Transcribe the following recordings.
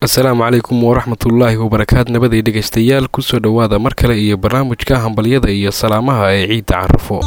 asalaamu calaykum waraxmatullaahi wabarakaatu nabaday dhegaystayaal kusoo dhowaada mar kale iyo barnaamijka hambalyada iyo salaamaha ee ciidda carafo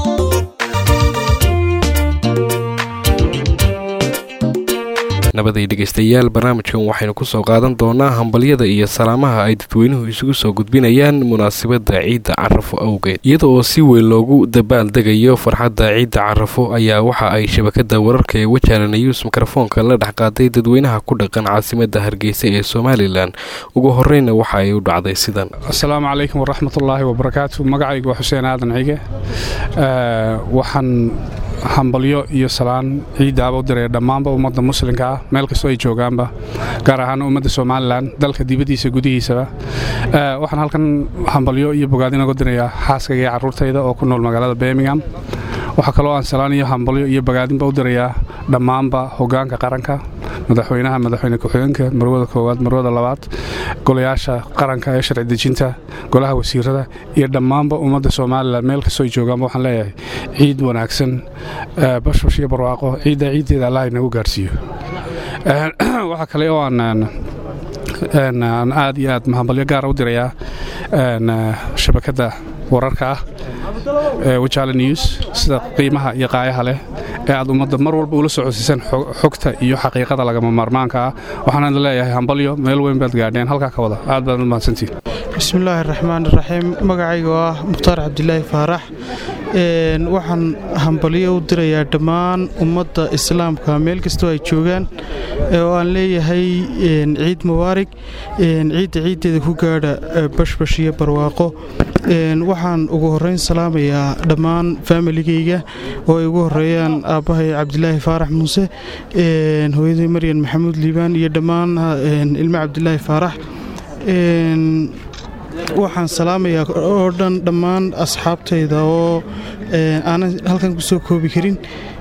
nabaday dhegaystayaal barnaamijkan waxaynu kusoo qaadan doonaa hambalyada iyo salaamaha ay dadweynuhu isugu soo gudbinayaan munaasabadda ciidda carafo awgeed iyada oo si weyn loogu dabaaldegayo farxadda ciidda carafo ayaa waxa ay shabakada wararka ee wajala news mikrofoonka la dhex qaaday dadweynaha ku dhaqan caasimada hargeysa ee somalilan ugu horeyna waxa ay u dhacday sidan asalaamu calaykum waraxmatullaahi wabarakaatu magacaygu waa xuseen aadan cige waxaan hambalyo iyo salaan ciiddaaba u diraya dhammaanba ummadda muslimka ah meel kastoo ay joogaanba gaar ahaan ummadda somalilan dalka dibaddiisa gudihiisaba waxaan halkan hambalyo iyo bogaadin uga dirayaa xaaskayga iyo carruurtayda oo ku nool magaalada birmingham waxaa kaloo aan salaan iyo hambalyo iyo bogaadinba u dirayaa dhammaanba hoggaanka qaranka madaxweynaha madaxweyne ku-xigeenka marwada koowaad marwada labaad golayaasha qaranka ee sharci dejinta golaha wasiirada iyo dhammaanba ummadda somalilan meel kastoo ay joogaanba waxaan leeyahay ciid wanaagsan bashbash iyo barwaaqo ciidda ciiddeeda allah inagu gaarhsiiyo waxaa kale oo aan aad iyo aad hambalyo gaara u dirayaa shabakadda wararka ah ee wajaale news sida qiimaha iyo qaayaha leh ee aad ummadda mar walba ula socodsiisaan xogta iyo xaqiiqada lagama maarmaanka ah waxaan idin leeyahay hambalyo meel weyn baad gaadheen halkaa ka wada aad baad u mahadsantihin bismillaahi raxmaan iraxiim magacayga oo ah mukhtaar cabdilaahi faarax waxaan hambalyo u dirayaa dhammaan ummadda islaamka meel kastoo ay joogaan oo aan leeyahay ciid mubaarig ciidda ciiddeeda ku gaadha bashbash iyo barwaaqo waxaan ugu horrayn salaamayaa dhammaan faamiligayga oo ay ugu horreeyaan aabbahay cabdilaahi faarax muuse hooyaday maryan maxamuud liibaan iyo dhammaan ilmo cabdilaahi faarax waxaan salaamayaa oo dhan dhammaan asxaabtayda oo aanan halkan ku soo koobi karin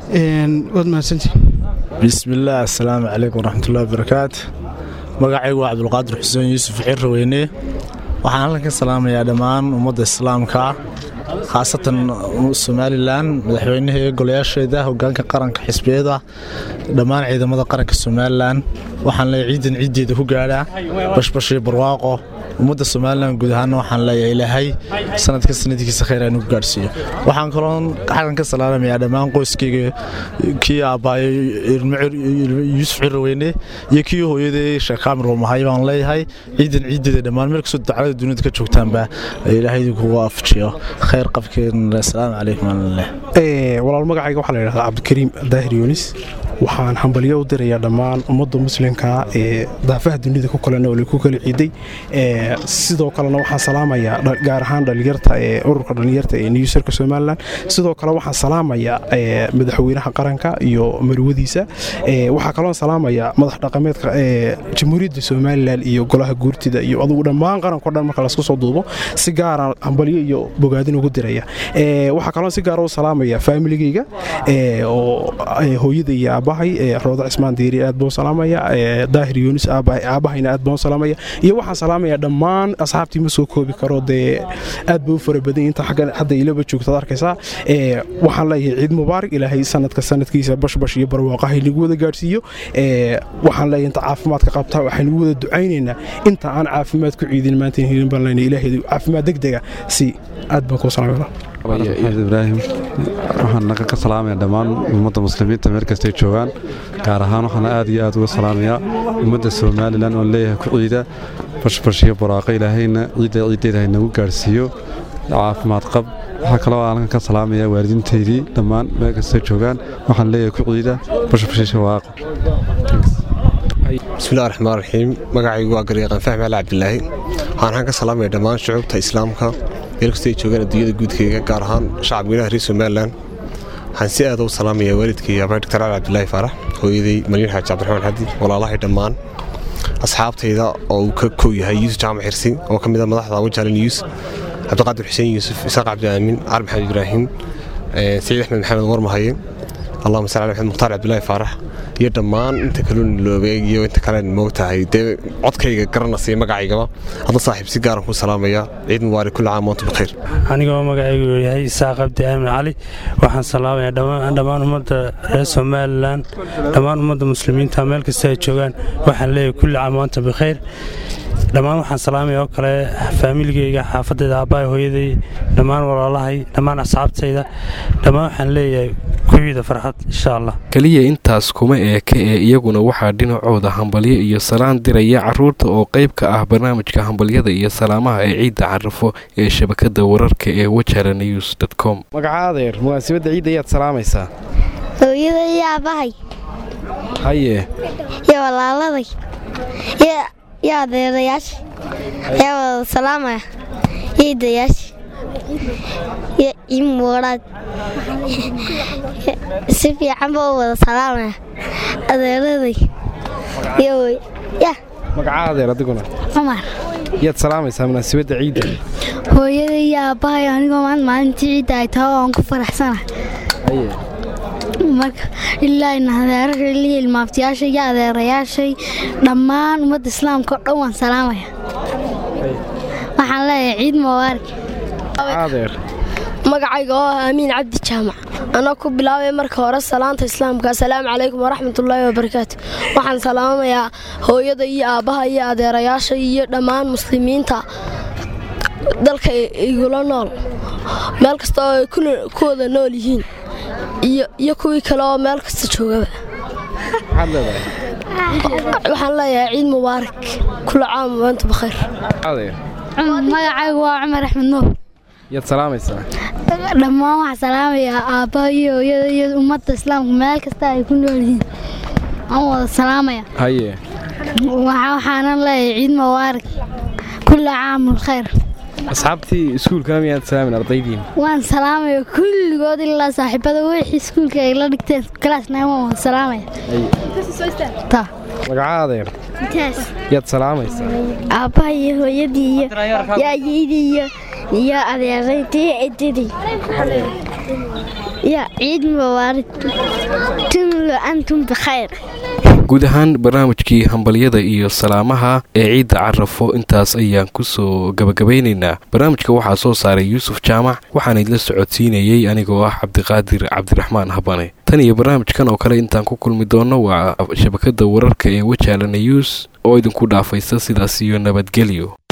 waad mahadsantii bismillaah assalaamu calaykum waraxmatullahi wabarakaatu magacaygu waa cabdulqaadir xuseen yuusuf xirra weyne waxaan halkan ka salaamayaa dhammaan ummadda islaamka khaasatan somalilan madaxweynaha ee golayaasheeda hogaanka qaranka xisbiyada dhammaan ciidamada qaranka somalilan waxaan leeyahay ciidan ciiddeeda ku gaadhaa bashbash iyo barwaaqo ummadda somalilan guud ahaana waxaan leeyahay ilaahay sanadka sanadkiisa khayr aan ugu gaadhsiiyo waxaan kaloon xagan ka salaamayaa dhammaan qoyskayga kii aabbaayay yuusuf cirraweyne iyo kii hooyaday sheekh kaamir wamahay baan leeyahay ciidan ciiddeeda dhammaan meel kastoo daclada duniyada ka joogtaanba ilaahay idinku waafajiyo khayr qabkeen asalaamu calaykum walaal magacayga waxaa la yidhahdaa cabdikariim daahir yuunis waxaan hambalyo u dirayaa dhammaan ummadda muslimka ee daafaha dunida ku kale noole ku kala ciiday sidoo kalena waxaan salaamayaa gaar ahaan dhalinyarta ee ururka dhalinyarta ee newsarka somalilan sidoo kale waxaan salaamayaa madaxweynaha qaranka iyo marwadiisa waxaa kaloo salaamayaa madax dhaqameedka ee jamhuuriyadda somalilan iyo golaha guurtida iyo adugu dhammaan qaranko dhan marka lasku soo duubo si gaara hambalyo iyo bogaadin ugu diraya waxaa kaloo si gaara u salaamaya faamiligeyga oo hooyada iyo aabbahay rooda cismaan diiri aad baan salaamaya daahir yuunis aabbahayna aad baan salaamaya iyo waxaan salaamaya dhammaan asxaabtii ma soo koobi karo dee aad bay u fara badan inta xaggan hadda ilaba joogtaad arkaysaa waxaan leeyahay ciid mubaarak ilaahay sanadka sanadkiisa bashbash iyo barwaaqaha inagu wada gaadhsiiyo waxaan leeyahay inta caafimaadka qabta waxaynu wada ducaynaynaa inta aan caafimaad ku ciidin maanta helin baan leenahay ilaahay caafimaad degdega si aad baan kuu salaamaya axmed ibraahim waxaan naga ka salaamaya dhammaan ummadda muslimiinta meel kastay joogaan gaar ahaan waxaan aad iyo aad uga salaamayaa ummadda somalilan oon leeyahay ku ciida bashbash iyo barwaaqo ilaahayna ciidda ciiddeeda haynagu gaadhsiiyo caafimaad qab waxaa kaloo aan halkan ka salaamaya waalidiintaydii dhammaan meel kastay joogaan waxaan leeyahay ku ciida bashbash iyo barwaaqo bismillahi raxmaan raxiim magacaygu waa garyaqaan fahmi ali cabdilaahi waxaan halkan ka salaamaya dhammaan shucuubta islaamka meel kastoo ay joogaan adduunyada guudkeyga gaar ahaan shacab weynaha reer somalilan waxaan si aad u salaamayaa waalidkay abaa doctor cali cabdilaahi faarax hooyaday malyin xaaji cabdiraxmaan xadi walaalahay dhammaan asxaabtayda oo uu ka kow yahay yuusuf jaamac xirsi oo ka mid a madaxda wajaale news cabdiqaadir xuseen yuusuf isaaq cabdi aamin cali maxamed ibraahim saciid axmed maxamed warmahaye allahuma sal ala maxamed mukhtaar cabdulaahi faarax iyo dhammaan inta kaloo niloobay iyo inta kale moogtahay dee codkayga garanasay magacaygaba hadda saaxiib si gaaran ku salaamaya ciid mubaarak kulli caam waantum bikhayr anigoo magacaygu yahay isaaq abdi aamin cali waxaan salaamayaa dhammaan ummadda reer somalilan dhammaan ummadda muslimiinta meel kasta ay joogaan waxaan leeyahay kulli caam waantum bikhayr dhammaan waxaan salaamaya oo kale faamiligeyga xaafadayda aabbahay hooyaday dhammaan walaalahay dhammaan asxaabtayda dhammaan waxaan leeyahay kuwiida farxad insha allah keliya intaas kuma eeka ee iyaguna waxaa dhinacooda hambalyo iyo salaan diraya caruurta oo qayb ka ah barnaamijka hambalyada iyo salaamaha ee ciidda carafo ee shabakada wararka ee wajala news com magaca adeer munaasabadda ciidda ayaad salaamaysaa hooyada iyo aabbahay haye iyo walaaladay iyo adeerayaasha yaa wada salaamaya iyo idayaasha iyo imuuraad si fiican baa u wada salaamaya adeeraday iyo ya magaca adeer adiguna cumar yaad salaamaysaa munaasabadda ciidda hooyada iyo aabbahay anigoo maanta maalintii ciidda ay tahay oo aan ku faraxsana haye marka ilaahina adeerasha iyo ilmaabtayaasha iyo adeerayaashay dhammaan ummadda islaamka oo dhan waan salaamaya waxaan leeyahay ciid mubaarak adeer magacayga oo ah aamiin cabdi jaamac anaa ku bilaabay marka hore salaanta islaamka asalaamu calaykum waraxmatullaahi wabarakaatu waxaan salaamayaa hooyada iyo aabbaha iyo adeerayaasha iyo dhammaan muslimiinta dalka igula nool meel kasta oo ay ku wada nool yihiin iyo kuwii kale oo meel kasta joogaba waxaan leeyahay ciid mubaarak kula caam waanta bakhayr magacaygu waa cumar axmed nuur yaad salaamaysaa dhammaan waxaa salaamayaa aabbaha iyo hooyada iyo ummadda islaamka meel kasta ay ku nool yihiin aan wada salaamaya haye waxaanan leeyahay ciid mubaarak kula caamul khayr asxaabtii iskuulka miyaad salaamin ardaydiin waan salaamaya kulligood ilaa saaxiibada wixii iskuulka ay la dhigteen kalaasna waan wada salaamaya magaca adeer yaad salaamaysaa aabbaha iyo hooyadii iyo yaayeydii iyo iyo adeeraydii cididii ya ciid mubaarak tunlo antum bikhayr guud ahaan barnaamijkii hambalyada iyo salaamaha ee ciidda carafo intaas ayaan kusoo gabagabaynaynaa barnaamijka waxaa soo saaray yuusuf jaamac waxaana idla socodsiinayey anigoo ah cabdiqaadir cabdiraxmaan habane tan iyo barnaamijkan oo kale intaan ku kulmi doonno waa shabakada wararka ee wajaala news oo idinku dhaafaysa sidaas iyo nabadgelyo